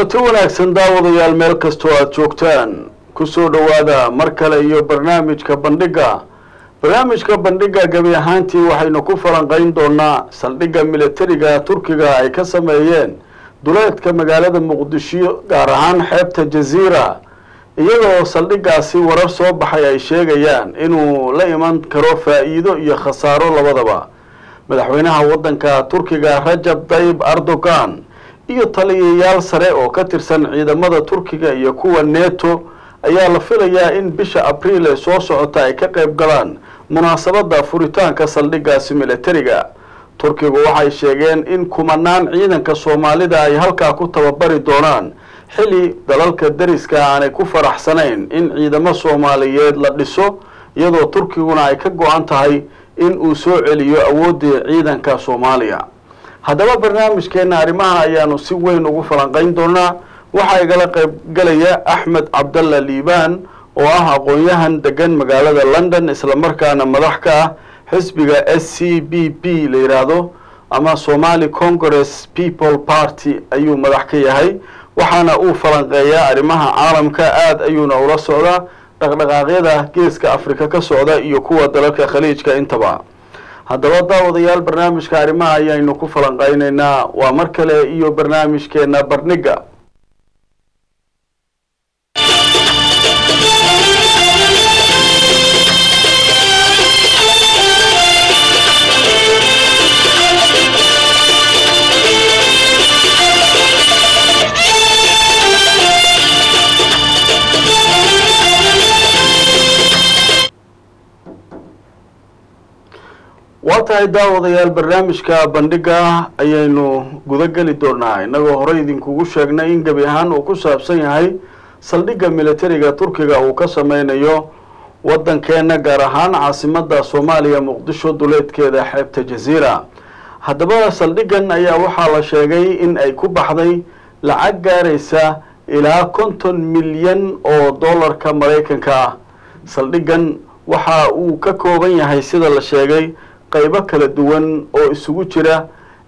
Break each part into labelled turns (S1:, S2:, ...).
S1: kulanti wanaagsan daawadayaal meel kastoo aada joogtaan kusoo dhowaada mar kale iyo barnaamijka bandhigga barnaamijka bandhigga gebi ahaantii waxaynu ku falanqayn doonaa saldhigga militariga turkiga ay ka sameeyeen duleedka magaalada muqdisho gaar ahaan xeebta jaziira iyadoo saldhiggaasi warar soo baxay ay sheegayaan inuu la iman karo faa-iido iyo khasaaro labadaba madaxweynaha waddanka turkiga rajab tayyib erdogan iyo taliyayaal sare oo ka tirsan ciidamada turkiga iyo kuwa neto ayaa la filayaa in bisha abriil ee soo socota ay ka qayb galaan munaasabadda furitaanka saldhiggaasi militariga turkigu waxay sheegeen in kumanaan ciidanka soomaalida ay halkaa ku tababari doonaan xilli dalalka deriska aanay ku faraxsanayn in ciidamo soomaaliyeed la dhiso iyadoo turkiguna ay ka go-an tahay in uu soo celiyo awooddii ciidanka soomaaliya haddaba barnaamijkeena arrimaha ayaanu si weyn ugu falanqayn doonaa waxaa igala qayb galaya axmed cabdalla liibaan oo ah aqoon-yahan degan magaalada london islamarkaana madax ka ah xisbiga s c b p la yidhaahdo ama somali congress people party ayuu madax ka yahay waxaana uu falanqeeyaa arrimaha caalamka aada ayuuna ula socdaa dhaqdhaqaaqyada geeska afrika ka socda iyo kuwa dalalka khaliijka intaba haddaba daawadayaal barnaamijka arrimaha ayaynu ku falanqaynaynaa waa mar kale iyo barnaamijkeena barniga waa tahay daawadayaal barnaamijka bandhigga ayaynu guda geli doonaa innagoo horey idinkugu sheegnay in gebi ahaan uu ku saabsan yahay saldhigga militariga turkiga uu ka sameynayo waddankeena gaar ahaan caasimadda soomaaliya muqdisho duleedkeeda xeebta jaziira haddaba saldhiggan ayaa waxaa la sheegay in ay ku baxday lacag gaaraysa ilaa konton milyan oo dollarka maraykanka ah saldhiggan waxa uu ka kooban yahay sida la sheegay qaybo kala duwan oo isugu jira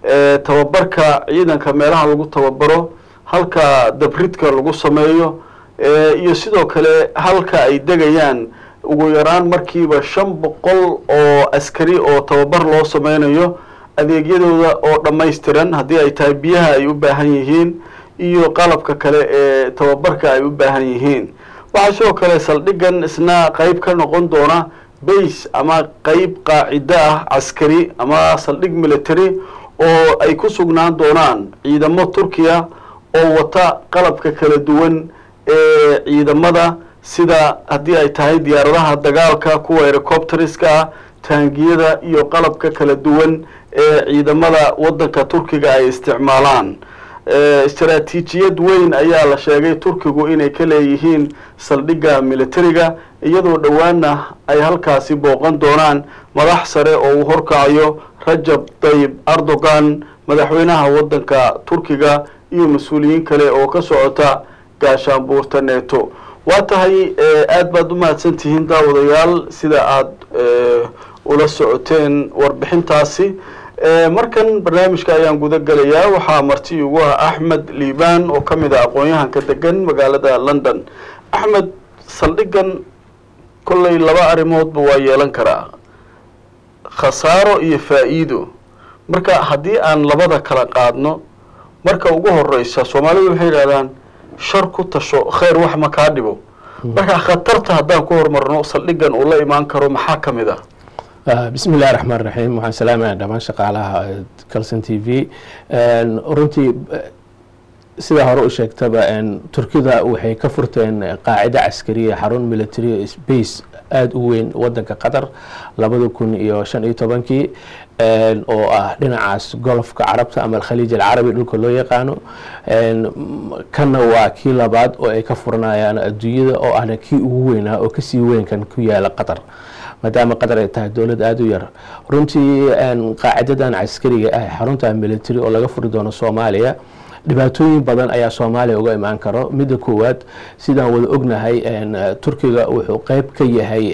S1: tababarka ciidanka meelaha lagu tababaro halka dabridka lagu sameeyo iyo sidoo kale halka ay degayaan ugu yaraan markiiba shan boqol oo askari oo tababar loo sameynayo adeegyadooda oo dhammaystiran haddii ay tahay biyaha ay u baahan yihiin iyo qalabka kale ee tababarka ay u baahan yihiin waxaa sidoo kale saldhiggan isna qeyb ka noqon doona base ama qeyb qaacido ah caskari ama saldhig military oo ay ku sugnaan doonaan ciidamo turkiya oo wata qalabka kala duwan ee ciidamada sida haddii ay tahay diyaaradaha dagaalka kuwa helicopteriska ah taangiyada iyo qalabka kala duwan ee ciidamada waddanka turkiga ay isticmaalaan istaraatiijiyad weyn ayaa la sheegay turkigu inay ka leeyihiin saldhigga militariga iyadoo dhowaana ay halkaasi booqan doonaan madax sare oo uu horkacayo rajab tayyib erdogan madaxweynaha waddanka turkiga iyo mas-uuliyiin kale oo ka socota gaashaanbuurta neto waa tahay aada baad u mahadsan tihiin daawadayaal sida aada ula socoteen warbixintaasi markan barnaamijka ayaan guda gelayaa waxaa marti ugu ah axmed liibaan oo ka mid a aqoon-yahanka degan magaalada london axmed saldhiggan kollay laba arrimoodba waa yeelan karaa khasaaro iyo faa-iido marka haddii aan labada kala qaadno marka ugu horeysa soomaalidu waxay yidhahdaan shar ku tasho kheyr wax ma kaa dhibo marka khatarta haddaan ku horumarno saldhiggan uu la imaan karo maxaa ka mid ah
S2: bismi illahi raxmaan raxiim waxaan salaamaya dhammaan shaqaalaha calson t v runtii sidaa hore u sheegtaba turkida waxay ka furteen qaacida caskariya xarun military space aada u weyn wadanka qatar labada kun iyo shan iyo tobankii oo ah dhinacaas golfka carabta ama alkhaliij alcarabi dhulka loo yaqaano kanna waa kii labaad oo ay ka furanayaan adduunyada oo ahna kii ugu weynaa oo kasii weynkan ku yaala qatar maadaama qatar ay tahay dowlad aada u yar runtii qaacidadan caskariga ah xarunta military oo laga furi doono soomaaliya dhibaatooyin badan ayaa soomaaliya uga imaan karo midda koowaad sidaan wada ognahay turkiga wuxuu qeyb ka yahay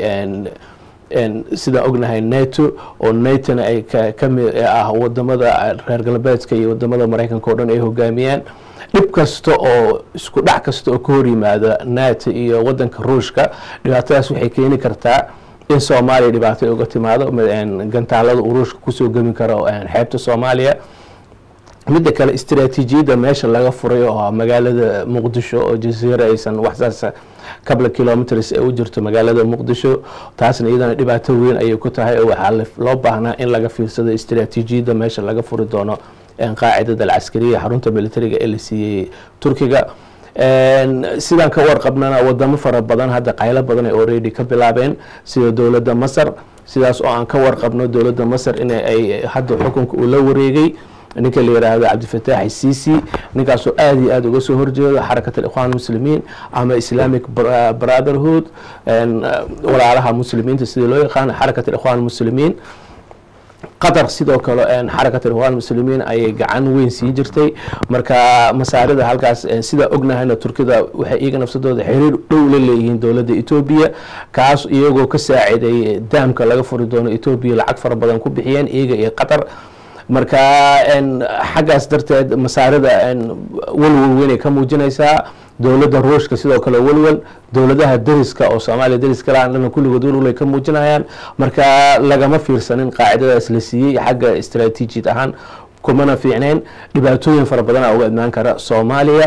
S2: sidaan ognahay neto oo netona ay kamid ah wadamada reer galbeedka iyo wadamada mareykanka o dhan ay hogaamiyaan dhib kasta oo isku dhac kasta oo ka hor yimaada nato iyo wadanka ruushka dhibaatadaas waxay keeni kartaa in soomaaliya dhibaato ay uga timaado gantaalada uu ruushka kusoo gemi karo xeebta soomaaliya midda kale istaraatiijiyadda meesha laga furay oo magaalada muqdisho oo jasiira aysan waxsaas kabla kilometers ee u jirto magaalada muqdisho taasna iyadana dhibaato weyn ayay ku tahay oo waxaa loo baahnaa in laga fiirsado istaraatiijiyadda meesha laga furi doono qaacidada alcaskariya xarunta militariga ee la siiyey turkiga sidaan ka warqabnana wadamo fara badan hadda qaylo badan ay already ka bilaabeen sida dowladda masar sidaas oo aan ka warqabno dowladda masar in ay hadda xukunka uu la wareegay ninka la yiraahdo cabdifataax sisi ninkaasoo aada iyo aada uga soo horjeedo xarakat alikhwan muslimiin ama islamic brotherhood walaalaha muslimiinta sidii loo yaqaano xarakat alikhwan muslimiin qatar sidoo kale xarakat alikhwan muslimiin ayay gacan weyn siin jirtay marka masaarida halkaas sidaa ognahayna turkida waxay iyaga nafsadooda xiriir dhow la leeyihiin dowladda etoobiya kaas iyagoo ka saaciday daamka laga furi doono etoobiya lacag fara badan ku bixiyeen iyaga iyo qatar marka xaggaas darteed masaarida walwal weynay ka muujinaysaa dowladda ruushka sidoo kale walwal dowladaha deriska oo soomaaliya deriska lahan dhana kulligood walwalay ka muujinayaan marka lagama fiirsanin qaacidadaas la siiyey xagga istaraatiijiyad ahaan kumana fiicneyn dhibaatooyin fara badana uga imaan kara soomaaliya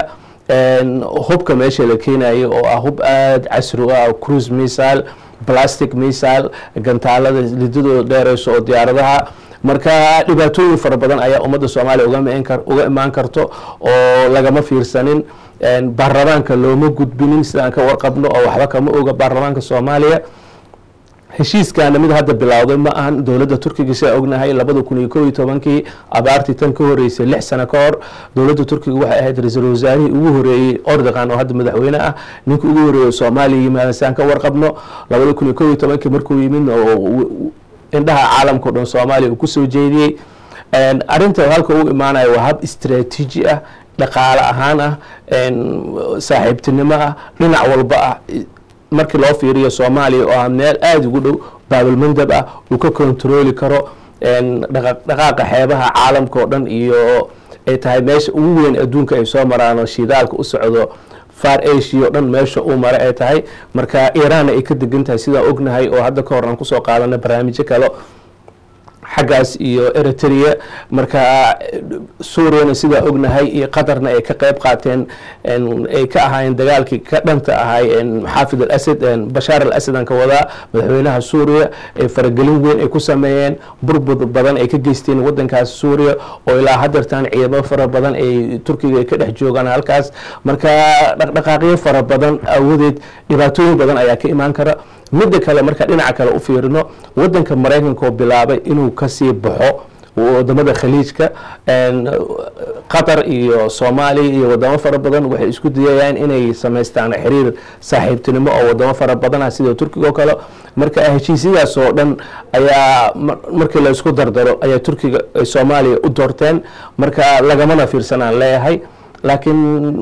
S2: hubka meesha la keenayo oo ah hub aada casri u ah cruise missile plastic missile gantaalada lidadooda dheereyso oo diyaaradaha marka dhibaatooyin fara badan ayaa ummadda soomaaliya uga imaan karto oo lagama fiirsanin baarlamaanka looma gudbinin sidaan ka warqabno oo waxba kama oga baarlamaanka soomaaliya heshiiskana mid hadda bilowday ma ahan dowladda turkiga sidaa ognahay labada kun iyo kow iyo tobankii abaartii tan ka horeysay lix sano ka hor dowladda turkiga waxay ahayd ra-iisul wasaarihii ugu horeeyey ordogan oo hadda madaxweyne ah ninka ugu horeeyey soomaaliya yimaada sidaan ka warqabno labada kun iyo kow iyo tobankii markuu yimid oo indhaha caalamka o dhan soomaaliya uu kusoo jeediyey arinta halka u imaanaya waa hab istraatiiji ah dhaqaale ahaan ah saaxiibtinimo ah dhinac walba ah markii loo fiiriyo soomaaliya oo ah meel aada ugu dhow baabalmandab ah uu ka kontarooli karo dhaqaaqa xeebaha caalamka oo dhan iyo ay tahay meesha ugu weyn adduunka ay soo maraan oo shidaalka u socdo far asia o dhan meesha uu mara ay tahay marka iiraanna ay ka degan tahay sidaa ognahay oo hadda ka hor aan kusoo qaadana barnaamijyo kale xaggaas iyo eritrea marka suuriyana sidaa ognahay iyo qatarna ay ka qeyb qaateen ay ka ahaayeen dagaalkii ka dhanta ahay xaafid alasad bashaar al asad aan ka wadaa madaxweynaha suuriya ee faragelin weyn ay ku sameeyeen burbur badan ay ka geysteen wadankaas suuriya oo ilaa hadeertan ciidamo fara badan ay turkiga ay ka dhex joogaan halkaas marka dhaqdhaqaaqyo fara badan awadeed dhibaatooyin badan ayaa ka imaan kara midda kale marka dhinaca kale u fiirino wadanka maraykanka oo bilaabay inuu kasii baxo wadamada khaliijka qatar iyo soomaaliya iyo wadamo fara badan waxay isku dayayaan inay samaystaan xiriir saaxiibtinimo oo wadamo fara badan ah sida turkiga oo kale marka heshiisyadaas oo dhan ayaa markii laysku dardaro ayaa turkiga soomaaliya u doorteen marka lagamana fiirsanaan leeyahay laakiin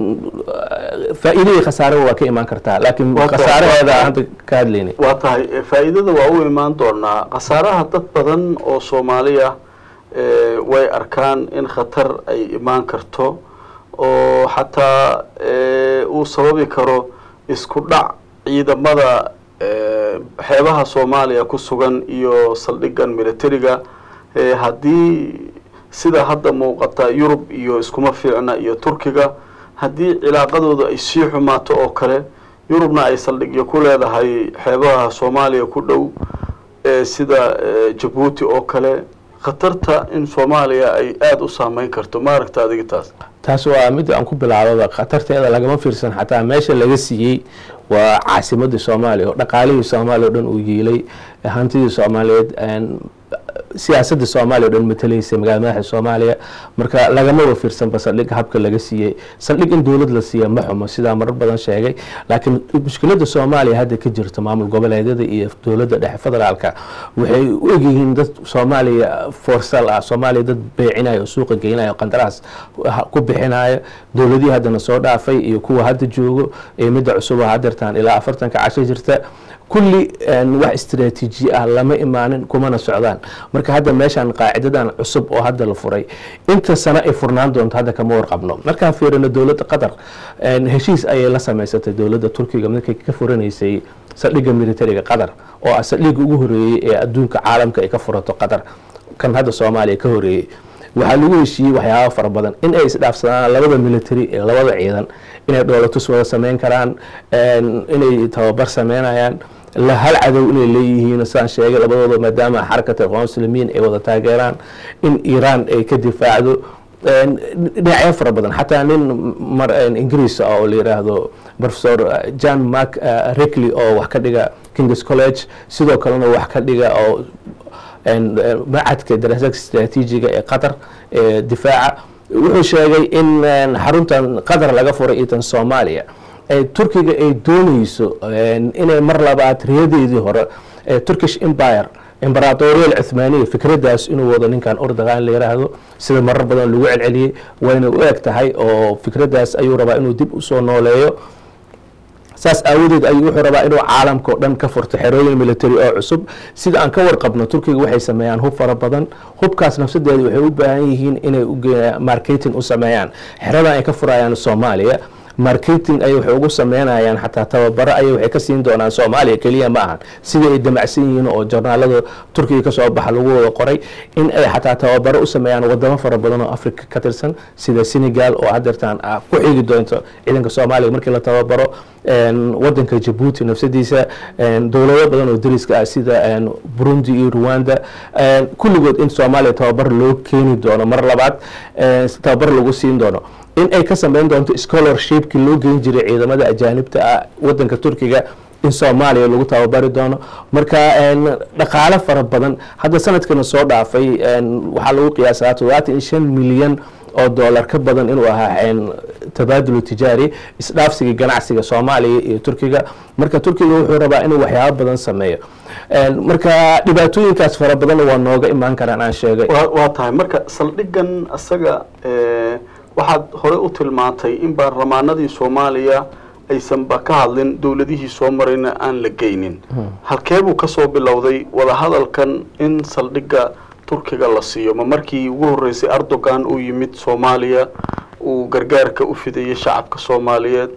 S2: faa-iidadii khasaareba waa ka imaan kartaa laakiin khasaaraheeda hadda ka hadlayna
S1: waa tahay faa-iidada waa u imaan doonaa khasaaraha dad badan oo soomaaliya way arkaan in khatar ay imaan karto oo xataa uu sababi karo isku dhac ciidamada xeebaha soomaaliya ku sugan iyo saldhigan militariga haddii sida hadda muuqata yurub iyo iskuma fiicna iyo turkiga haddii cilaaqadooda ay sii xumaato oo kale yurubna ay saldhigyo ku leedahay xeebaha soomaaliya ku dhow sida jabuuti oo kale khatarta in soomaaliya ay aada u saameyn karto ma aragta adiga taas
S2: taas waa mid aan ku bilaababa khatarteeda lagama fiirsan xataa meesha laga siiyey waa caasimadii soomaaliya oo dhaqaalihii soomaaliya o dhan uu yiilay hantidii soomaaliyeed siyaasadda soomaaliya o dhan matalaysay magala madaxa soomaaliya marka lagamaba fiirsanba saldhig habka laga siiyey saldhig in dowlad la siiya ma xumo sidaa marar badan sheegay laakiin mushkiladda soomaaliya hadda ka jirta maamul goboleedyada iyo dowladda dhexe federaalka waxay u egyihiin dad soomaaliya forsal ah soomaaliya dad beecinayo oo suuqa geynayo qandaraas ku bixinayo dowladihii haddana soo dhaafay iyo kuwa hadda joogo iyo midda cusub oo hadeertaan ilaa afartanka casho jirta kulli wax istraatiiji ah lama imaanin kumana socdaan marka marka hadda meeshaan qaacidadan cusub oo hadda la furay inta sano ay furnaan doonto hadda kama warqabno markaan fiirino dowladda qatar heshiis ayay la samaysatay dowladda turkiga markay ka furanaysay saldhigga militariga qatar oo ah saldhigga ugu horeeyey ee adduunka caalamka ay ka furato qatar kan hadda soomaaliya ka horeeyey waxaa lagu heshiiyey waxyaaba fara badan in ay isdhaafsadaan labada military ee labada ciidan inay dhoolatus wada sameyn karaan inay tababar sameynayaan la hal cadow inay leeyihiin sidaan sheegay labadooda maadaama xarakata iqwaan muslimiin ay wada taageeraan in iiraan ay ka difaacdo dhinacyo fara badan xataa nin ingiriis ah oo la yiraahdo professor john mark rickley oo wax ka dhiga kings college sidoo kalena wax ka dhiga oo macadka daraasaadka istraatiijiga ee qatar ee difaaca wuxuu sheegay in xaruntan qatar laga furay iyo tan soomaaliya turkiga ay dooneyso inay mar labaad riyadeedii hore turkish empire imberatoriyal cuthmaaniya fikraddaas inuu wado ninkan ordagan la yiraahdo sida marar badan lagu celceliyey wayna u eg tahay oo fikraddaas ayuu rabaa inuu dib usoo nooleeyo saas aawadeed ayuu wuxuu rabaa inuu caalamka o dhan ka furto xerooyin military oo cusub sida aan ka warqabno turkiga waxay sameeyaan hub fara badan hubkaas nafsadeeda waxay u baahan yihiin inay marketing u sameeyaan xeradan ay ka furayaan soomaaliya marketing ay waxay ugu sameynayaan xataa tababaro ayay waxay ka siin doonaan soomaaliya keliya ma ahan sidai ay damacsan yihiin oo jornaalada turkiga kasoo baxa lagu wada qoray in ay xataa tababaro u sameeyaan wadamo fara badan oo africa ka tirsan sida senegal oo hadeertaan ku xigi doonto ciidanka soomaaliya markii la tababaro wadanka jabuuti nafsadiisa dowlado badan oo dariska ah sida burundi iyo rwanda kulligood in soomaaliya tababar loo keeni doono mar labaad tababar lagu siin doono in ay ka sameyn doonto scholarshipki loo geyn jiray ciidamada ajaanibta ah wadanka turkiga in soomaaliya lagu tababari doono marka dhaqaalo fara badan hadda sanadkana soo dhaafay waxaa lagu qiyaasaa todobaatan iyo shan milyan oo dollar ka badan inuu ahaa tabaadulu tijaari isdhaafsiga ganacsiga soomaaliya iyo turkiga marka turkiga wuxuu rabaa inuu waxyaabo badan sameeyo marka dhibaatooyinkaas fara badan waa nooga imaan karaan aan sheegay
S1: waa tahay marka saldhigan isaga waxaad hore u tilmaantay in baarlamaanadii soomaaliya aysanba ka hadlin dowladihii soo marayna aan la geynin halkeebuu kasoo bilowday wadahadalkan in saldhigga turkiga la siiyo ma markii ugu horreysay erdogan uu yimid soomaaliya uu gargaarka u fidayay shacabka soomaaliyeed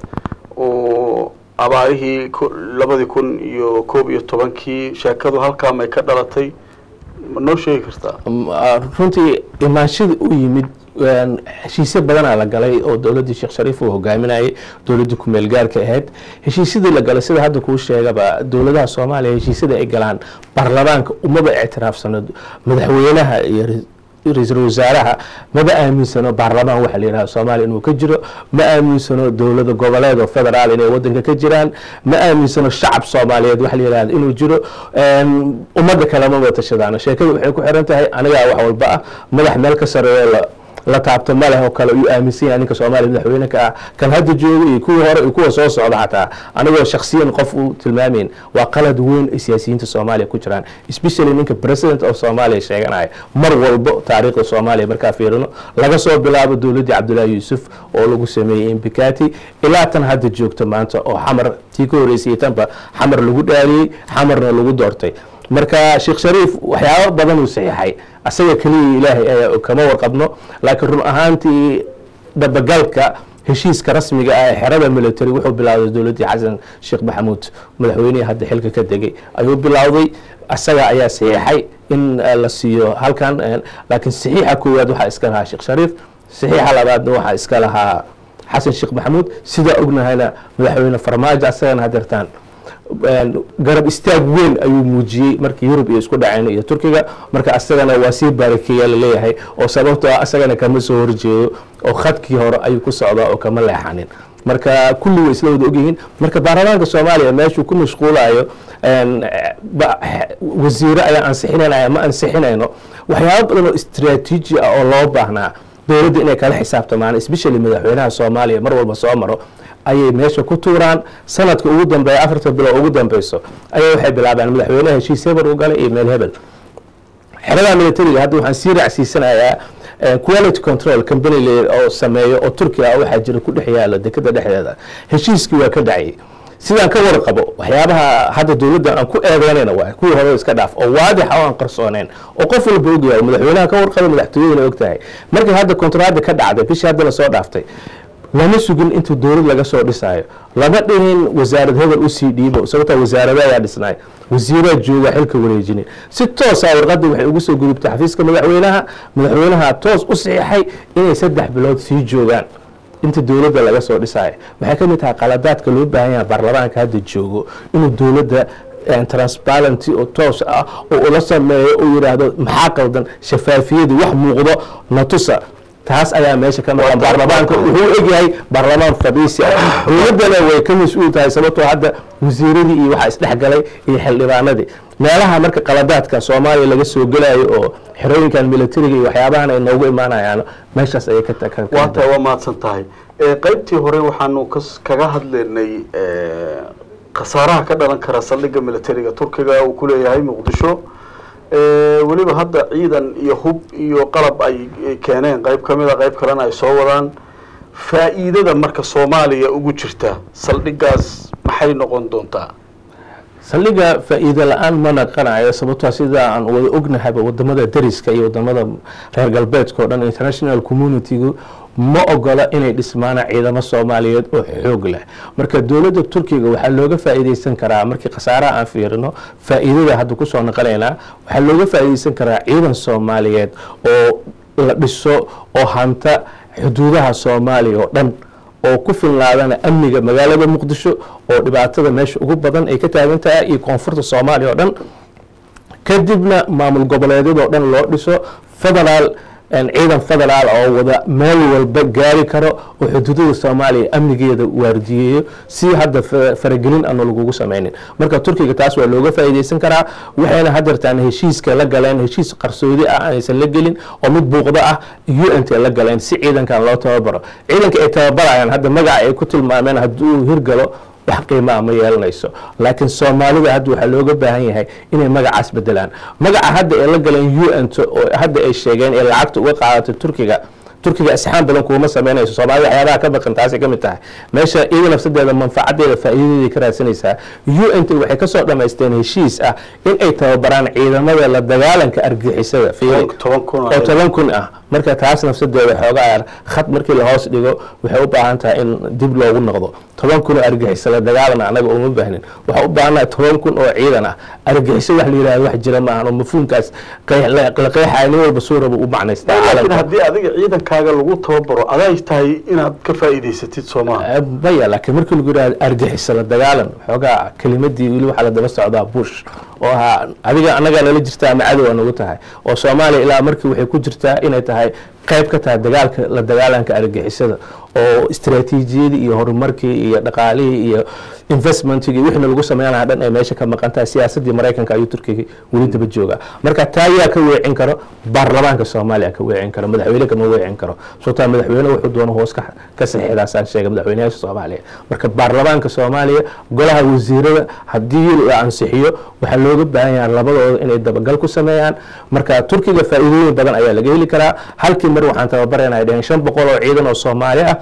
S1: uu abaarihii labadii kun iyo koob iyo tobankii sheekadu halkaa may ka dhalatay ma noo sheegi kartaa
S2: runtii imaanshada u yimid heshiisyo badanaa la galay oo dowladdii sheekh shariif uu hogaaminayay dowladdii kumeel gaarka ahayd heshiisyadii la galay sida hadda kuu sheegaba dowladaha soomaaliya heshiisyada ay galaan baarlamaanka umaba ictiraafsano madaxweynaha iyo ra-iisul wasaaraha maba aaminsano baarlamaan waxa la yidhaha soomaaliya inuu ka jiro ma aaminsano dowlada goboleed oo federaal inay wadanka ka jiraan ma aaminsano shacab soomaaliyeed waxa la yidhahda inuu jiro ummadda kale maba tashadaano sheekada waxay ku xiran tahay anigaa wax walba ah madax meel ka sareeyo la la taabto maleh oo kale uu aaminsan yahay ninka soomaaliya madaxweyne ka ah kan hadda jooga iyo kuwii hore iyo kuwa soo socda xataa anigoo shaksiyan qof u tilmaamayn waa qalad weyn ay siyaasiyiinta soomaaliya ku jiraan especially ninka president of soomaaliya sheeganaya mar walbo taariikhda soomaaliya markaa fiirino laga soo bilaabo dowladdii cabdullaahi yuusuf oo lagu sameeyey imbikati ilaa tan hadda joogta maanta oo xamar tii ka horreysay tanba xamar lagu dhaaliyey xamarna lagu doortay marka sheekh shariif waxyaabo badan uu saxiixay asaga keliya ilaahay ayaa kama warqabno laakiin run ahaantii dabagalka heshiiska rasmiga ah ee xerada military wuxuu bilowday dowladdii xasan sheekh maxamuud madaxweynihii hadda xilka ka degay ayuu bilowday asaga ayaa saxiixay in la siiyo halkan laakiin saxiixa koowaad waxaa iska lahaa sheekh shariif saxiixa labaadna waxaa iska lahaa xasan sheekh maxamuud sidaa ognahayna madaxweyne farmaajo asagana hadeertaan garab istaag weyn ayuu muujiyey markii yurub iyo isku dhaceen iyo turkiga marka asagana waa sii baarakeeya laleeyahay oo sababtoo ah asagana kama soo horjeedo oo khadkii hore ayuu ku socdaa oo kama leexanin marka kulli way isla wada ogyihiin marka baarlamaanka soomaaliya meeshuu ku mashquulayo wasiire ayaa ansixinanaya ma ansixinayno waxyaabo badan oo istraatiiji ah oo loo baahnaa dowladda inay kala xisaabtamaan especially madaxweynaha soomaaliya mar walba soo maro ayay meesha ku tuuraan sanadka ugu dambeeya afarta bilood ugu dambeyso ayaa waxay bilaabaan madaxweynaha heshiis hebel u galay iyo meel hebel xerada militariga hadda waxaan sii raacsiisanayaa quality control company oo sameeyo oo turkiya ah waxaa jira ku dhex yaala dekada dhexdeeda heshiiskii waa ka dhacay sidaan ka warqabo waxyaabaha hadda dowladda aan ku eedeynayna waa kuwii hore iska dhaaf oo waadix oo aan qarsooneyn oo qof walba ogyahay madaxweynaha ka warqaba madaxtooyadana og tahay markii hadda kontraada ka dhacday bishii hadda lasoo dhaaftay lama sugin intuu dowlad laga soo dhisaayo lama dhihin wasaarad hebel usii dhiibo sababtaa wasaarada ayaa dhisnay wasiiraa jooga xilka wareejinin si toosa warqadda waxay ugu soo gudubtay xafiiska madaxweynaha madaxweynaha toos u saxiixay inay saddex bilood sii joogaan inta dowladda laga soo dhisaayo waxay ka mid tahay qaladaadka loo baahan yaha baarlamaanka hadda joogo inuu dowladda transparenty oo toos ah oo ula sameeyo uu yidhaahdo maxaa qaldan shafaafiyadii wax muuqdo natusa taas ayaa meesha ka maqan baarlamaanka wuxuu egyahay baarlamaan fadhiisi ah dowladdana way ka mas-uul tahay sababtoo hadda wasiiradii iyo waxaa isdhexgalay iyo xildhibaanadii meelaha marka qaladaadka soomaaliya laga soo gelayo oo xerooyinkan militariga iyo waxyaabahan ay noogu imaanayaan meeshaas ayay ka
S1: waata waa mahadsan tahay qaybtii hore waxaanu kaga hadlaynay khasaaraha ka dhalan kara saldhigga militariga turkiga uu ku leeyahay muqdisho weliba hadda ciidan iyo hub iyo qalab ay keeneen qayb ka mida qayb kalena ay soo wadaan faa'iidada marka soomaaliya ugu jirta saldhiggaas maxay noqon doontaa
S2: saldhigga faa'iido la-aan ma naqanayo sababtoo sida aan wada ognahayba wadamada dariska iyo wadamada reer galbeedka o dhan international communitygu ma ogola inay dhismaana ciidamo soomaaliyeed oo xoog leh marka dowladda turkiga waxaa looga faa'iideysan karaa markii khasaaraha aan fiirino faa'iidada hadda kusoo naqanaynaa waxaa looga faa'iideysan karaa ciidan soomaaliyeed oo la dhiso oo hanta xuduudaha soomaaliya oo dhan oo ku filnaadana amniga magaalada muqdisho oo dhibaatada meesha ugu badan ay ka taagan tahay iyo koonfurta soomaaliya oo dhan kadibna maamul goboleedyadoo dhan loo dhiso federaal ciidan federaal oo wada meel walba gaari karo oo xuduudada soomaaliya amnigeeda waardiyeeyo si hadda faragelin aanu lagugu sameynin marka turkiga taas waa looga faa'iideysan karaa waxayna hadeertaan heshiiska la galeen heshiis qarsoodi ah aanaysan la gelin oo mid buuqdo ah u n t la galeen si ciidankan loo tababaro ciidanka ay tababarayaan hadda magaca ay ku tilmaameen hadduu hirgalo wax qiimaa ma yeelanayso laakiin soomaalida hadda waxaa looga baahan yahay inay magacaas bedelaan magaca hadda ay la galeen u n t oo hadda ay sheegeen ee lacagta uga qaadatay turkiga turkiga asxaan badan kuuma sameynayso soomaalida waxyaabaha ka baqan taasay ka mid tahay meesha iyada nafsadeeda manfacadeeda faa'iidadeeda ka raadsanaysaa u n t waxay kasoo dhamaysteen heshiis ah in ay tababaraan ciidamada la dagaalanka argixisada fiiri oo toban kun ah marka taas nafsadeeda xoogaa khad markii lahoos dhigo waxay u baahan tahay in dib loogu noqdo toban kun oo argixisa la dagaalana anaga uma baahnin waxaa u baahannahay toban kun oo ciidan ah argixiso wax la yidhahdo wax jira maahan oo mafhuumkaas la qeexaya nin walba suu raba u macnaystaa
S1: laakiin haddii adiga ciidankaaga lagu tababaro aday tahay inaad ka faa'iidaysatid soomaha
S2: maya laakiin markii lagu yidhahdo argixisa la dagaalan xoogaa kelimadii weli waxaa la daba socdaa bush oo ahaa adiga annagaa nala jirtaa ama cadowa nagu tahay oo soomaaliya ilaa markii waxay ku jirtaa inay tahay qayb ka tahay dagaalka la dagaalanka argixisada oo istaraatiijiyadii iyo horumarkii iyo dhaqaalihii iyo investmentigii wixna lagu sameynaya dhan ay meesha ka maqan tahay siyaasadii maraykanka ayuu turkiga weli daba joogaa marka taa yaa ka weecin karo baarlamaanka soomaaliya ka weecin karo madaxweyne kama weecin karo sababtaa madaxweyne wuxuu doono hoos ka saxiixdaasaan sheegay madaxweynayaasha soomaaliya marka baarlamaanka soomaaliya golaha wasiirada haddii la ansixiyo waxaa looga baahan yahay labadooda inay dabagal ku sameeyaan marka turkiga faa'iidooyin badan ayaa laga heli karaa halkii mar waxaan tababarayna dheheen shan boqol oo ciidan oo soomaali ah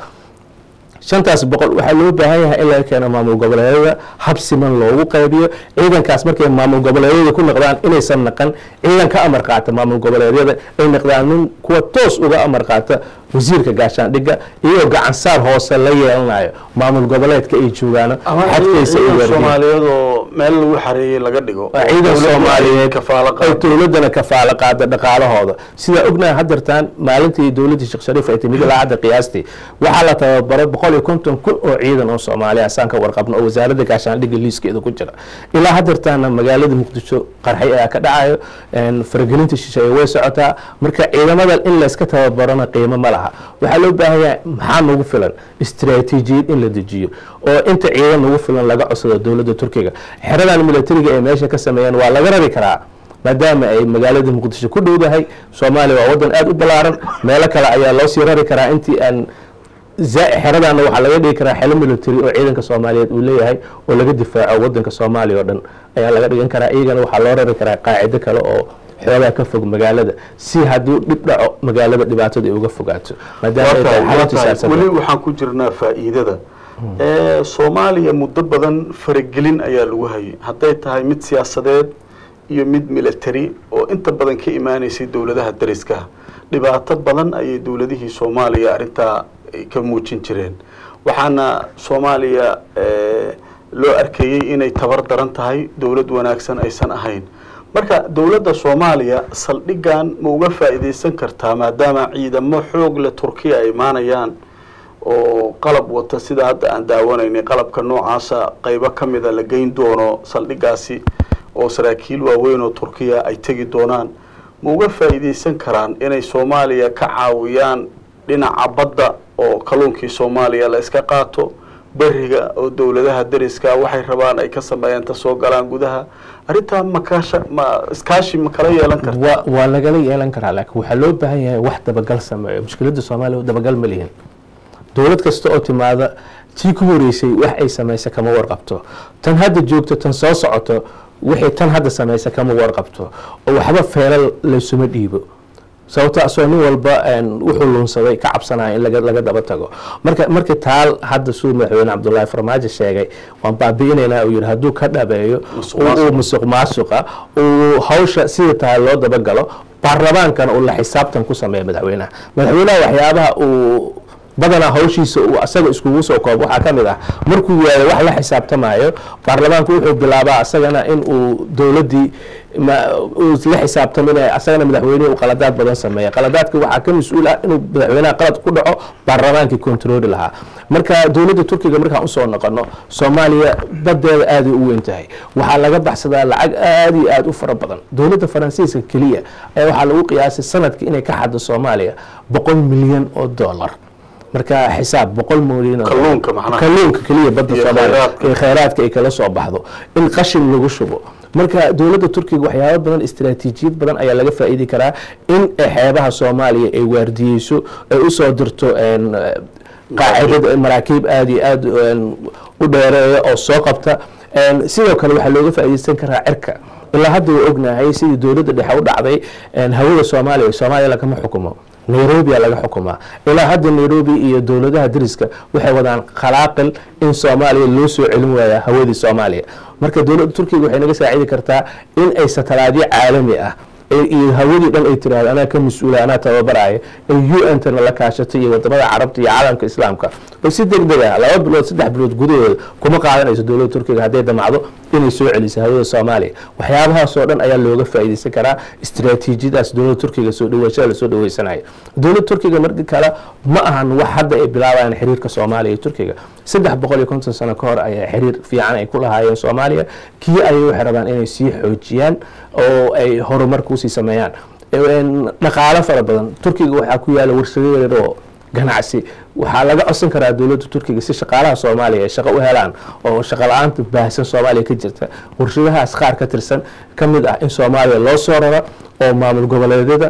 S2: shantaas boqol waxaa loo baahan yahay in laga keeno maamul goboleedyada hab siman loogu qaybiyo ciidankaas markay maamul goboleedyada ku noqdaan inaysan naqan ciidan ka amar qaata maamul goboleedyada ay noqdaan nin kuwa toos uga amar qaata wasiirka gaashaandhigga iyagoo gacansaar hoose la yeelanayo maamul goboleedka ay joogaan xadkaysa
S1: soomaaliyeed oo meel lagu xareeyey laga dhigo
S2: ciidan soomaaliyeed ay dowladana kafaalo qaada dhaqaalahooda sidaa ognaha hadeertaan maalintii dowladdii sheekh shariif ay timid ilaa hadda qiyaastii waxaa la tababaro boqol iyo konton kun oo ciidan oo soomaaliya saan ka warqabno oo wasaaradda gaashaandhigga liiskeeda ku jira ilaa hadeertaana magaalada muqdisho qarxay ayaa ka dhacayo faragelinta shisheeye way socotaa marka ciidamadan in layska tababarona qiimo ma laha waxaa loo baahan yahay maxaa nagu filan istaraatiijiyad in la dejiyo oo inta ciidan nagu filan laga codsado dowladda turkiga xeradan militariga ay meesha ka sameeyeen waa laga rari karaa maadaama ay magaalada muqdisho ku dhowdahay soomaaliya waa wadan aada u ballaaran meelo kale ayaa loo sii rari karaa intii aan xeradaana waxaa laga dhigi karaa xelo military oo ciidanka soomaaliyeed uu leeyahay oo laga difaaco wadanka soomaaliya oo dhan ayaa laga dhigan karaa iyagana waxaa loo rari karaa qaacido kale oo xoogaa ka fog magaalada si hadduu dhib dhaco magaalada dhibaatada ay uga fogaato
S1: weli waxaan ku jirnaa faa'iidada soomaaliya muddo badan faragelin ayaa lagu hayay hadday tahay mid siyaasadeed iyo mid military oo inta badan ka imaaneysay dowladaha dariska dhibaato badan ayay dowladihii soomaaliya arrintaa ka muujin jireen waxaana soomaaliya loo arkayey inay tabar daran tahay dowlad wanaagsan aysan ahayn marka dowladda soomaaliya saldhigan ma uga faa'iidaysan kartaa maadaama ciidamo xoog leh turkiya ay imaanayaan oo qalab wata sida hadda aan daawanaynay qalabka noocaasa qeybo ka mida la geyn doono saldhigaasi oo saraakiil waaweyn oo turkiya ay tegi doonaan ma uga faa'iidaysan karaan inay soomaaliya ka caawiyaan dhinaca badda oo kalluunkii soomaaliya la iska qaato beriga oo dowladaha dariska waxay rabaan ay ka sameeyaan ta soo galaan gudaha arrintaa makaasha ma iskaashi ma kala yeelan karta
S2: wa waa lagala yeelan karaa laakiin waxaa loo baahan yahay wax dabagal sameeyo mushkiladda soomaaliya dabagal ma lihin dowlad kasta oo timaada tii ku horeysay wax ay samaysa kama warqabto tan hadda joogto tan soo socoto wixii tan hadda samaysa kama warqabto oo waxba feelal laysuma dhiibo sababto asoo nin walba wuxuu luunsaday ka cabsanaya in laga daba tago marka markii taal hadda suu madaxweyne cabdullaahi farmaajo sheegay waan baabi'inaynaa uu yihi hadduu ka dhabeeyo uu musuq maasuqa uu hawsha sida tahay loo dabagalo baarlamaankana uu la xisaabtan ku sameeya madaxweynaha madaxweynaha waxyaabaha uu badanaa hawshiisa uu asaga iskugu soo koobo waxaa ka mid ah markuu waayo wax la xisaabtamayo baarlamaanku wuxuu bilaabaa asagana in uu dowladdii uu la xisaabtaminaya asagana madaxweynehi uu qaladaad badan sameeya qaladaadka waxaa ka mas-uul ah inuu madaxweynaha qalad ku dhaco baarlamaankii controli lahaa marka dowladda turkiga markaan usoo noqono soomaaliya badeeda aaday u weyn tahay waxaa laga baxsadaa lacag aada iyo aada u fara badan dowladda faransiiska keliya ayaa waxaa lagu qiyaasay sanadka inay ka xaddo soomaaliya boqol milyan oo dollar marka xisaab boqol milyan kalluunka keliya badda soomaaliya ee kheyraadka ay kala soo baxdo in qashin lagu shubo marka dowladda turkiga waxyaaba badan istaraatiijiyad badan ayaa laga faa'iidi karaa in xeebaha soomaaliya ay waardiyeyso ay usoo dirto qaacidada maraakiib aada iyo aada u dheereeya oo soo qabta sidoo kale waxaa looga faa'iideysan karaa cirka ilaa hadda waa ognahay sidii dowladda dhexe u dhacday hawada soomaaliya soomaaliya lagama xukumo nairobiya laga xukumaa ilaa hadda nairobi iyo dowladaha dariska waxay wadaan khalaaqil in soomaaliya loo soo celin waaya hawadii soomaaliya marka dowladda turkiga waxay naga saacidi kartaa in ay satalaadyo caalami ah iyo hawadii dhan ay tiraahdo anaa ka mas-uula anaa tababaraya ay u n tana la kaashato iyo wadamada carabta iyo caalamka islaamka oo si deg deg ah laba bilood saddex bilood gudahooda kuma qaadanayso dowladda turkiga hadday damacdo inay soo celiso hawada soomaaliya waxyaabahaasoo dhan ayaa looga faa'iideysan karaa istaraatiijiyadaas dowladda turkiga soo dhaweeshada lasoo dhaweysanayo dowladda turkiga marka kale ma ahan wax hadda ay bilaabayaan xiriirka soomaaliya iyo turkiga saddex boqol iyo konton sano ka hor ayaa xiriir fiican ay ku lahaayeen soomaaliya kii ayay waxay rabaan inay sii xoojiyaan oo ay horumar kusii sameeyaan dhaqaalo fara badan turkiga waxaa ku yaala warshado yaryar oo ganacsi waxaa laga codsan karaa dowladda turkiga si shaqaalaha soomaaliya ay shaqo u helaan oo shaqo la-aanta baahsan soomaaliya ka jirta warshadahaas qaar ka tirsan ka mid ah in soomaaliya loo soo raro oo maamul goboleedyada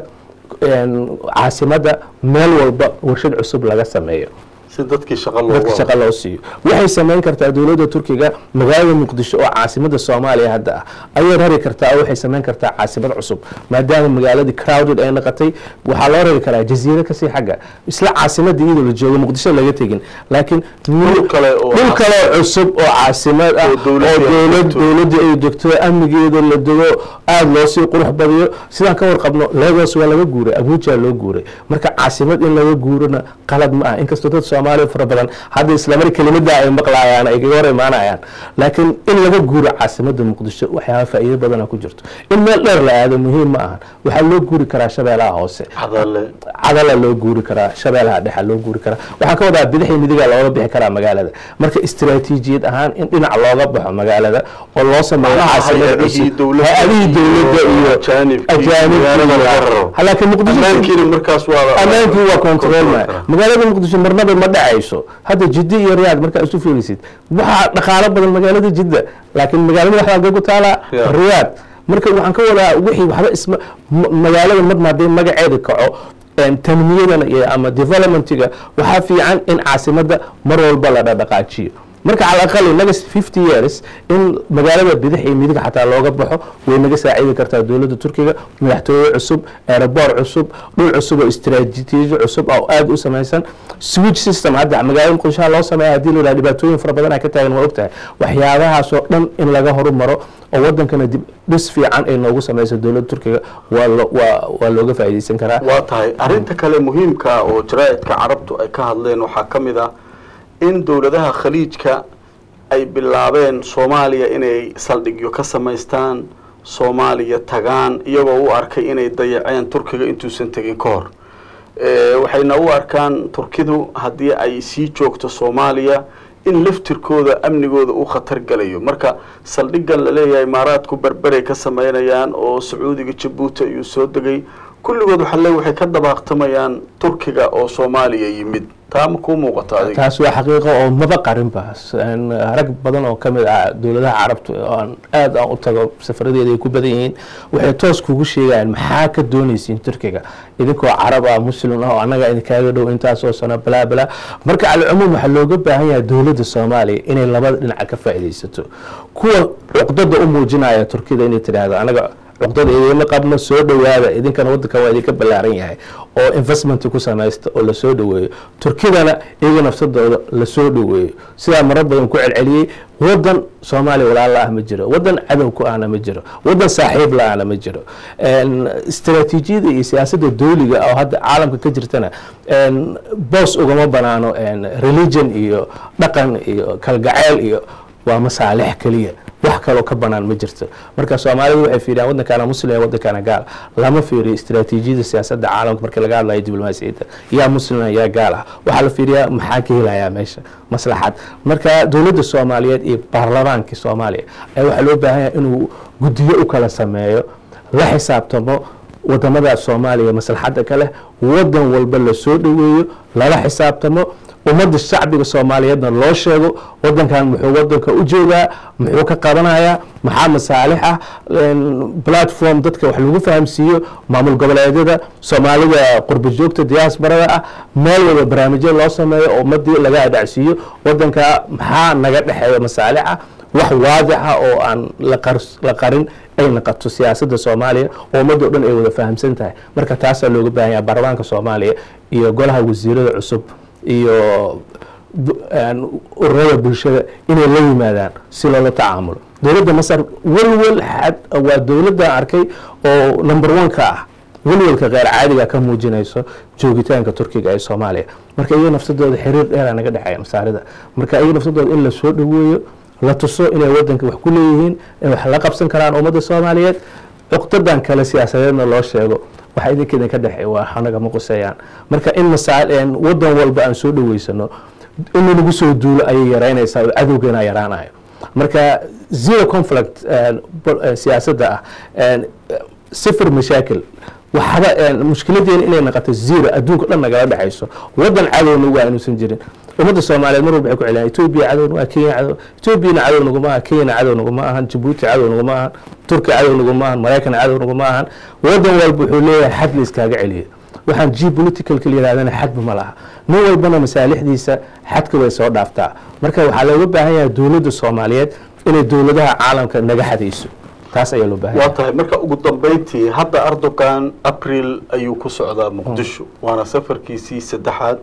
S2: caasimadda meel walba warshad cusub laga sameeyo
S1: si dadkii shaqa
S2: dadka shaqa loo siiyo waxay samayn kartaa dowladda turkiga magaalada muqdisho oo caasimada soomaaliya hadda ah ayay rari kartaa oo waxay samayn kartaa caasimad cusub maadaama magaaladii crowded ay noqotay waxaa loo rari karaa jasiiro kasii xagga isla caasimadii iyadoo la joogo muqdisho laga tegin laakiin
S1: Dhul kale oo
S2: dhul kale oo cusub oo caasimad ah
S1: Oo
S2: oo
S1: dowladda ay
S2: dowlad
S1: degto.
S2: dowladda ay degto amnigeeda la dego aada loo sii qurux badiyo sidaan ka warqabno lagos waa laga guuray abuja loo guuray marka caasimad in laga guurona qalad ma ah inkastoo dad soomaaliya fara badan hadda islamar kelimada ay maqlaayaan ay kaga hor imaanayaan laakiin in laga guuro caasimada muqdisho waxyaaba faa'iido badana ku jirto in meel dheer la aado muhiim ma ahan waxaa loo guuri karaa shabeelaha hoose
S1: hadale
S2: cadala loo guuri karaa shabeelaha dhexa loo guuri karaa waxaa ka wadaa bidixii midiga looga bixi karaa magaalada marka istaraatiijiyad ahaan in dhinac looga baxo magaalada oo loo sameeyo
S1: Macnaha
S2: caasimad
S1: hay-adihii
S2: cusub
S1: dowladda
S2: hay-adihii dowladda
S1: iyo
S2: iyo
S1: ajaanibkii
S2: ajaanibkii
S1: magaalada laga
S2: iyo-
S1: raro.
S2: Ha, laakiin muqdisho
S1: ammaankiina markaas waa
S2: ammaankii waa control ma
S1: karaa.
S2: magaalada muqdisho marnaba ma dhacayso hadda jidda iyo riyaad markaa isu fiirisid waxaa dhaqaalo badan magaalada jidda laakiin magaalada waxaa gagu taala
S1: Yeah.
S2: riyaad marka waxaan ka wadaa wixii waxba isma ma- magaalada marna hadday magaceeda kaco een, tanmiyadan iyo ama developmentiga waxaa fiican in caasimada mar walba la dhaqaajiyo marka cala aqali next fifty years in magaalada bidix iyo midig xataa looga baxo way naga saacidi kartaa dowladda turkiga madaxtooye cusub aeroboor cusub dhul cusub oo istiraatiiji cusub oo aada u samaysan switch system hadda magaalada muqdishoha loo sameeya hadii la yidhaha dhibaatooyin fara badan ay ka taagan waa ogtahay waxyaabahaas oo dhan in laga horumaro oo wadankana dib dhis fiican ay noogu sameyso dowladda turkiga waa lo- waa waa looga faa'iideysan karaa
S1: waa tahay arrinta kale muhiimka oo jaraa'idka carabtu ay ka hadleen waxaa ka mid ah in dowladaha khaliijka ay bilaabeen soomaaliya inay saldhigyo ka samaystaan soomaaliya tagaan iyagoo u arkay inay dayaceen turkiga intuusan tegin ka hor Eh, waxayna u arkaan turkidu haddii ay sii joogto soomaaliya in laftirkooda amnigooda u khatar galayo marka saldhigan laleeyahay imaaraadku berberay ka sameynayaan oo sacuudiga jabuuti ayuu soo degay kulligood waxaa le waxay ka dabaaqtamayaan turkiga oo soomaaliya yimid taa ma kuu muuqato adiga
S2: taas waa xaqiiqo oo maba qarinba Een, rag badan oo kamid ah dowladaha carabta oo aan aad aan u tago safaradeeda ay ku badan yihiin waxay toos kugu sheegayaan maxaa ka doonaysiin turkiga idinkoo carab ah muslim ah oo annaga idinkaaga dhow intaasoo sano balaa balaa marka calcumuum waxaa looga baahan yahay dowladda soomaaliya inay labada dhinaca ka faa'iidaysato kuwa cuqdada u muujinaya turkida inay tidhaahdo anaga cuqdada idinma qabno soo dhowaada idinkana wadanka waa idinka ballaaran yahay oo investment ku samaysta oo lasoo dhoweeyo turkidana iyaga nafsadooda lasoo dhoweeyo sidaa marar badan ku celceliyey wadan soomaaliya walaal la-ah ma jiro wadan cadow ku ahna ma jiro wadan saaxiib la-ahna ma jiro Een, istaraatiijiyada iyo siyaasadda dowliga oo hadda caalamka ka jirtana een, boos ugama banaano een, religion iyo dhaqan iyo kalgacayl iyo waa masaalix keliya wax kaloo ka banaan ma jirto marka soomaalidu waxay fiiriyaan waddankaana muslim iyo waddankaana gaal lama fiiriyo istaraatiijiyada siyaasadda caalamka marka laga hadlayo diblomaasiyadda yaa muslima yaa gaal ah waxaa la fiiriyaa maxaa ka helayaa meesha maslaxad marka dowladda soomaaliyeed iyo baarlamaankii soomaaliya ayaa waxaa loo baahan yahay inuu guddiyo u kala sameeyo la xisaabtamo wadamada soomaaliya maslaxadda ka leh wadan walba lasoo dhoweeyo lala xisaabtamo ummadda shacbiga soomaaliyeedna loo sheego wadankan muxuu wadanka u joogaa muxuu ka qabanayaa maxaa masaalix ah een, platform dadka wax lagu fahamsiiyo maamul goboleedyada soomaalida qurba joogta diaasbarada ah meel walba barnaamijyo loo sameeyo oo ummadii laga adhacsiiyo wadanka maxaa naga dhexeeya masaalix ah wax waadix ah oo aan la qars- la qarin ay naqato siyaasadda soomaaliya oo ummadda o dhan ay wada fahamsan tahay marka taasaa looga baahan yahay baarlamaanka soomaaliya iyo golaha wasiirada cusub iyo bu- een, ururada bulshada inay la yimaadaan si loola tacaamulo dowladda masar welwel xad waa dowladda arkay oo number one ka ah welwelka keyr caadiga ka muujinayso joogitaanka turkiga ee soomaaliya marka iyaga nafsadooda xiriir dheeraa naga dhexeeya masaarida marka iyaga nafsadooda in la soo dhoweeyo la tuso inay wadanka wax ku leeyihiin ay wax la qabsan karaan ummadda soomaaliyeed cuqdadan kale siyaasadeedna loo sheego waxa idinka idinka dhexeey waa anaga ma quseeyaan marka in masaa een, wadan walba aan soo dhoweysano in lagu soo duulo ayay yaraynaysaa oo cadowgeena yaraanayo marka zero conflict een, bol- een, siyaasadda ah een, sifir mashaakil waxba een, mushkiladeena inay noqoto zero adduunka dhan nagala dhexayso wadan cadowna waa inuusan jirin ummadda soomaaliyeed mar walba waxay ku celiyaan etoobiya cadow waa kenya cadow etoobiyana cadow naguma aha kenyana cadow naguma ahan jabuuti cadow naguma ahan turki cadow naguma ahan maraykan cadow naguma ahan wadan walba wuxuu leeyahay xad la iskaaga celiyo waxaan geopoliticalka la yirahdana xadba ma laha nin walbana masaalixdiisa xadka way soo dhaaftaa marka waxaa looga baahan yahay dowladda soomaaliyeed inay dowladaha caalamka naga xadayso taas ayaa loo baahan
S1: waa
S2: yahay
S1: tahay marka ugu dambeyntii hadda erdogan april ayuu ku socdaa muqdisho waana safarkiisii saddexaad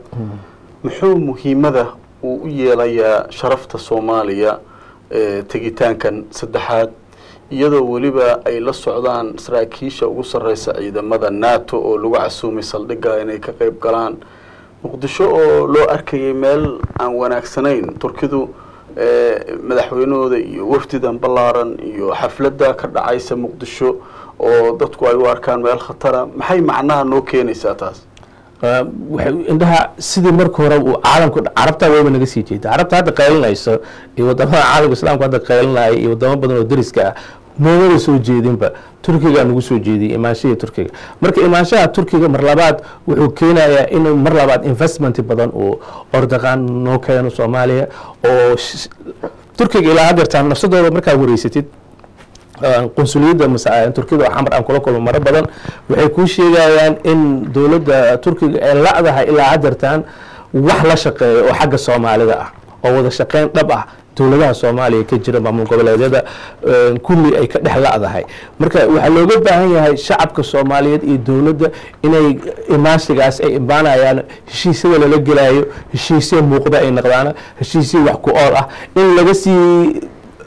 S1: muxuu muhiimada uu u yeelayaa sharafta soomaaliya ee tegitaankan saddexaad iyadoo weliba ay la socdaan saraakiisha ugu sarreysa ciidamada nato oo lagu casuumay saldhigga inay ka qayb galaan muqdisho oo loo arkayay meel aan wanaagsanayn turkidu ee, madaxweynahooda iyo wafdidan ballaaran iyo xafladda ka dhacaysa muqdisho oo dadku ay u arkaan meel khatara maxay macnaha noo keenaysaa taas
S2: Uh, waxay indhaha sidii marka hore uu caalamka carabta wayba naga sii jeeda carabta hadda qaylinayso iyo wadamada caalamka islaamka hadda qaylinaya iyo wadamo badan oo deriska ah noomada soo jeedinba turkiga nagu soo jeediyay imaanshihii turkiga marka imaanshaha turkiga mar labaad wuxuu keenayaa in mar labaad investment badan uu ordaqaan noo keeno soomaaliya oo sh- turkiga ilaa hadeertaan nafsadooda markaa wareysatid qunsuliyadda masa- turkida oo xamar aan kula kulmo maro badan waxay kuu sheegayaan in dowladda turkiga ay la'dahay ilaa hadeertaan wax la shaqeeyo oo xagga soomaalida ah oo wada shaqeyn dhab ah dowladaha soomaaliya ka jira maamul goboleedyada kulli ay ka dhex la-dahay marka waxaa looga baahan yahay shacabka soomaaliyeed iyo dowladda inay imaansigaas ay imaanayaan heshiisyada lala gelayo heshiisya muuqda ay noqdaan heshiisya wax ku ool ah in laga sii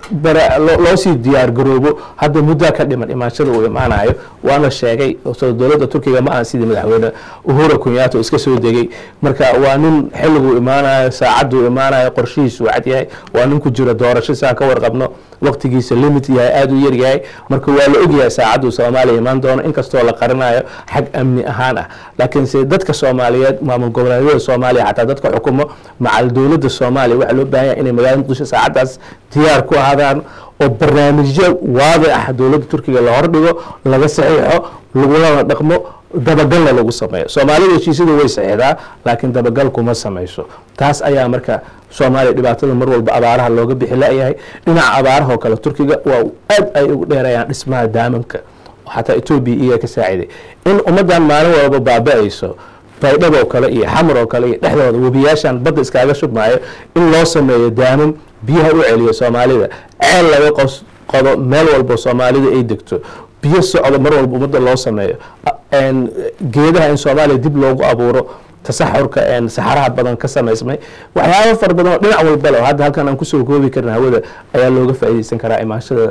S2: loo sii diyaar garoobo hadda muddaa ka dhiman imaanshada uu imaanayo waana sheegay dowladda turkiga ma aha sidii madaxweyne uhura kunyato iska soo degay marka waa nin xilliguu imaanayo saacaduu imaanayo qorshihiisu cad yahay waa nin ku jira doorasho siaan ka warqabno waqtigiisa limit yahay aada u yar yahay marka waa la ogyahay saacaduu soomaaliya imaan doono inkastoo la qarinayo xag amni ahaan ah laakiinse dadka soomaaliyeed maamul goboleedyada soomaaliya xataa dadka xukumo macal dowladda soomaaliya waxaa loo baahan yahay inay magaalada muqdisho saacaddaas diyaar ku ahaadaan oo barnaamijyo waadic ah dowladda turkiga la hordhigo laga saxiixo lagulana dhaqmo dabagalna lagu sameeyo soomaalida heshiisyadu way saxiixdaa laakiin dabagal kuma samayso taas ayaa marka soomaaliya dhibaatada mar walba abaaraha looga bixi la-yahay dhinaca abaaraha oo kale turkiga waa aad ay ugu dheerayaan dhismaha daamamka xataa etoobiya iyaa ka saaciday in ummaddan maalin walba baaba-ayso baydhab oo kale iyo xamar oo kale iyo dhexdooda webiyaashan badda iskaaga shubmaayo in loo sameeyo daamam biyaha u celiyo soomaalida ceel laga qos qodo meel walbo soomaalida ay degto biyo socdo mar walba ummadda loo sameeyo geedaha in soomaaliya dib loogu abuuro tasaxurka saxaraha badan ka samaysmay waxyaaba fara badan oo dhinac walba le hadda halkan aan kusoo koobi karna hawada ayaa looga faa'iideysan karaa imaanshada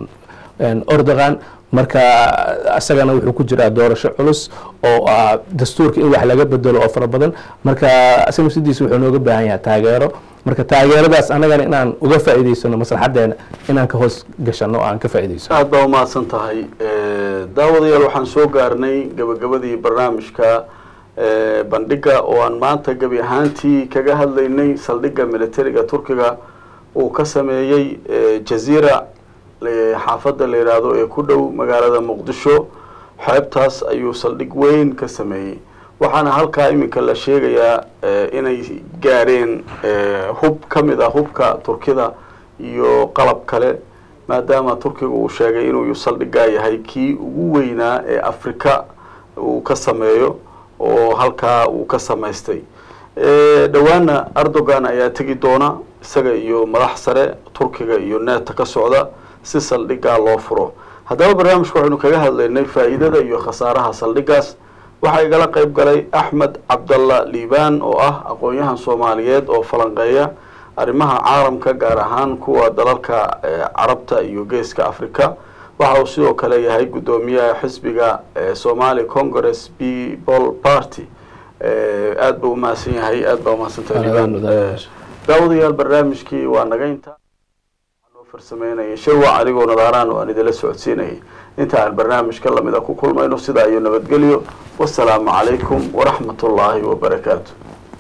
S2: ordogan marka isagana wuxuu ku jiraa doorasho culus oo ah dastuurka in wax laga bedelo oo fara badan marka isaga sidiisa wuxuu nooga baahan yahay taageero marka taageeradaas annagana inaan uga faa'iideysano maslaxadeena inaan ka hoos gashano oo aan ka faa'iideysano
S1: aada baa umahadsan tahay daawadayaal waxaan soo gaarnay gabagabadii barnaamijka bandhiga oo aan maanta gebi ahaantii kaga hadlaynay saldhigga militariga turkiga uu ka sameeyey jaziira xaafadda la yidhaahdo ee ku dhow magaalada muqdisho xeebtaas ayuu saldhig weyn ka sameeyey waxaana halkaa iminka la sheegayaa inay gaareen hub ka mid ah hubka turkida iyo qalab kale maadaama turkiga uu sheegay inuu saldhigaa yahay kii ugu weynaa ee afrika uu ka sameeyo oo halkaa uu ka samaystay dhowaana erdogan ayaa tegi doona isaga iyo madax sare turkiga iyo neeta ka socda si saldhigaa loo furo haddaba barnaamijka waxaynu kaga hadlaynay faa'iidada iyo khasaaraha saldhigaas waxaa igala qeyb galay axmed cabdalla liibaan oo ah aqoon-yahan soomaaliyeed oo falanqeeya arrimaha caalamka gaar ahaan kuwa dalalka carabta iyo geeska africa waxa uu sidoo kale yahay guddoomiyaha xisbiga somali congress people party aada buu umahadsan yahay aada baa umahadsantahay liibaan daawadayaal barnaamijkii waa nagaynta noo farsameynaya shirwac adigoo nadaaraan oo aan idila socodsiinayay inta aan barnaamijka lamida ku kulmayno sidaa iyo nabadgelyo wasalaamu calaykum waraxmat ullaahi wabarakaatu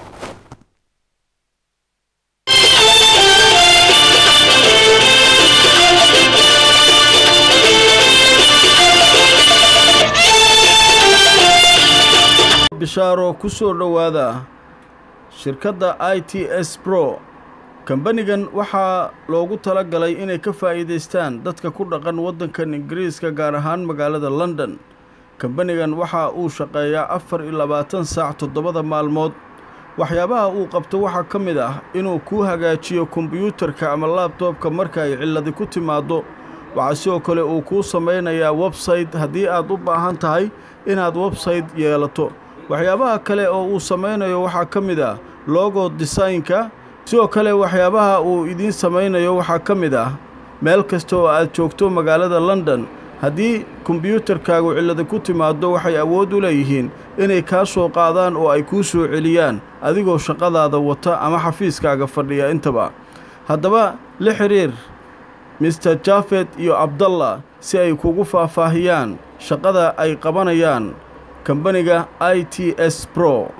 S1: bishaaro ku soo dhowaada shirkadda i t s bro kambanigan waxaa loogu tala galay inay ka faa'iidaystaan dadka ku dhaqan waddankan ingiriiska gaar ahaan magaalada london kambanigan waxa uu shaqeeyaa afar iyo labaatan saac toddobada maalmood waxyaabaha uu qabto waxaa ka mid ah inuu kuu hagaajiyo kombiyuutarka ama laabtoobka marka ay cilladi ku timaaddo waxaa sidoo kale uu kuu samaynayaa websayte haddii aad u baahan tahay inaad websayte yeelato waxyaabaha kale oo uu samaynayo waxaa ka mid ah logo desaynka sidoo kale waxyaabaha uu idiin samaynayo waxaa ka mid ah meel kasta oo aad joogto magaalada london haddii kombiyuutarkaagu cillada ku timaaddo waxay awood u leeyihiin inay kaa soo qaadaan oo ay kuu soo celiyaan adigoo shaqadaada wata ama xafiiskaaga fadhiya intaba haddaba la xidhiir mister jafet iyo abdallah si ay kugu faahfaahiyaan shaqada ay qabanayaan kambaniga i t s bro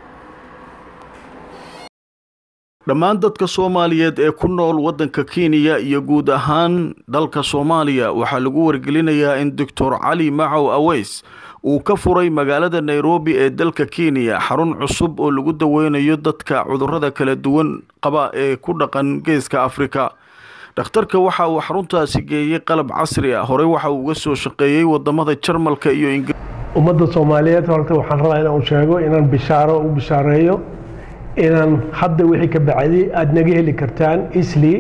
S1: dhammaan dadka soomaaliyeed ee ku nool waddanka kenya iyo guud ahaan dalka soomaaliya waxaa lagu wargelinayaa in doctor cali macow aweys uu ka furay magaalada nairobi ee dalka kenya xarun cusub oo lagu daweynayo dadka cudurrada kala duwan qaba ee ku dhaqan geeska afrika dhakhtarka waxa uu xaruntaasi geeyey qalab casri ah horey waxa uu uga soo shaqeeyey wadamada jarmalka iyo ingir
S3: ummadda soomaaliyeed horta waxaan rabaa inaan sheego inaan bishaaro u bishaareeyo inaan hadda wixii ka bacday aada naga heli kartaan isli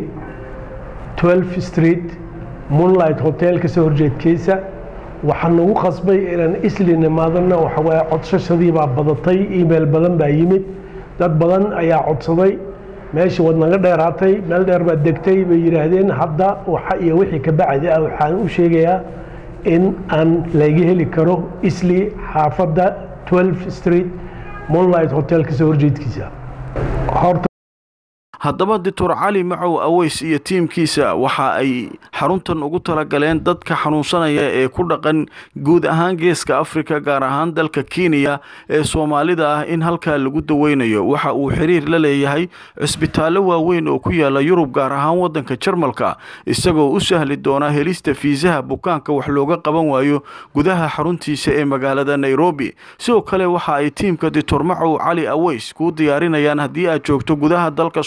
S3: 12 street moonlight hotel kasoo horjeedkiisa waxaa nagu qasbay inaan isli nimaadana waxawaaye codsashadii baa badatay email badan baa yimid dad badan ayaa codsaday meeshii wad naga dheeraatay meel dheer baad degtay bay yidhaahdeen hadda waxa iyo wixii ka bacdi ah waxaan u sheegayaa in aan laga heli karo isli xaafadda 12 street moonlight hotel kasoo horjeedkiisa horta
S1: haddaba doctor cali macow aweys iyo tiimkiisa waxa ay xaruntan ugu talagaleen dadka xanuunsanaya ee ku dhaqan guud ahaan geeska afrika gaar ahaan dalka kenya ee soomaalida ah in halkaa lagu daweynayo waxa uu xiriir la leeyahay cisbitaallo waaweyn oo ku yaala yurub gaar ahaan waddanka jarmalka isagoo u sahli doona helista fiisaha bukaanka wax looga qaban waayo gudaha xaruntiisa ee magaalada nairobi sidoo kale waxa ay tiimka doctor macow cali aweys kuu diyaarinayaan haddii aad joogto gudaha dalka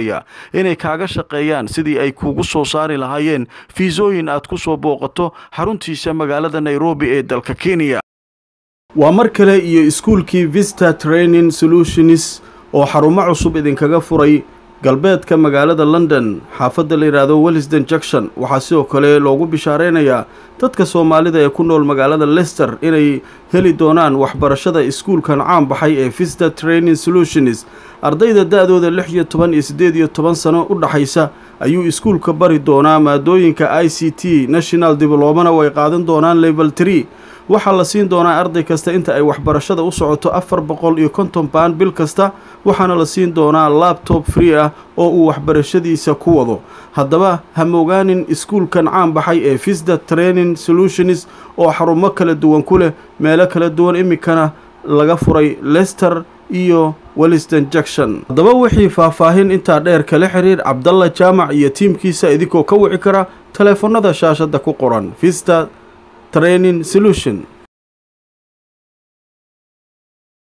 S1: inay kaaga shaqeeyaan sidii ay kuugu soo saari lahaayeen fiisooyin aad ku soo booqato xaruntiisa magaalada nairobi ee dalka kenya waa mar kale iyo iskuulkii vista training solutions oo xarumo cusub idinkaga furay galbeedka magaalada london xaafadda la yidhaahdo wellisden junction waxaa sidoo kale loogu bishaareynayaa dadka soomaalida ee ku nool magaalada lester inay heli doonaan waxbarashada iskuulkan caan baxay ee vista training solutions ardayda da-dooda lix iyo toban iyo siddeed iyo toban sano u dhaxaysa ayuu iskuulka bari doonaa maadooyinka i c t national diblomana way qaadan doonaan level tree waxaa la siin doonaa arday kasta inta ay waxbarashada u socoto afar boqol iyo konton baan bil kasta waxaana la siin doonaa labtob free ah oo uu waxbarashadiisa ku wado haddaba ha mogaanin iskuulkan caan baxay ee visda training solutions oo xarumo kala duwan ku leh meelo kala duwan iminkana laga furay lester iyo welliston junction haddaba wixii faahfaahin intaa dheer kala xiriir cabdalla jaamac iyo tiimkiisa idinkoo ka wici kara taleefannada shaashadda ku qoran vista training solution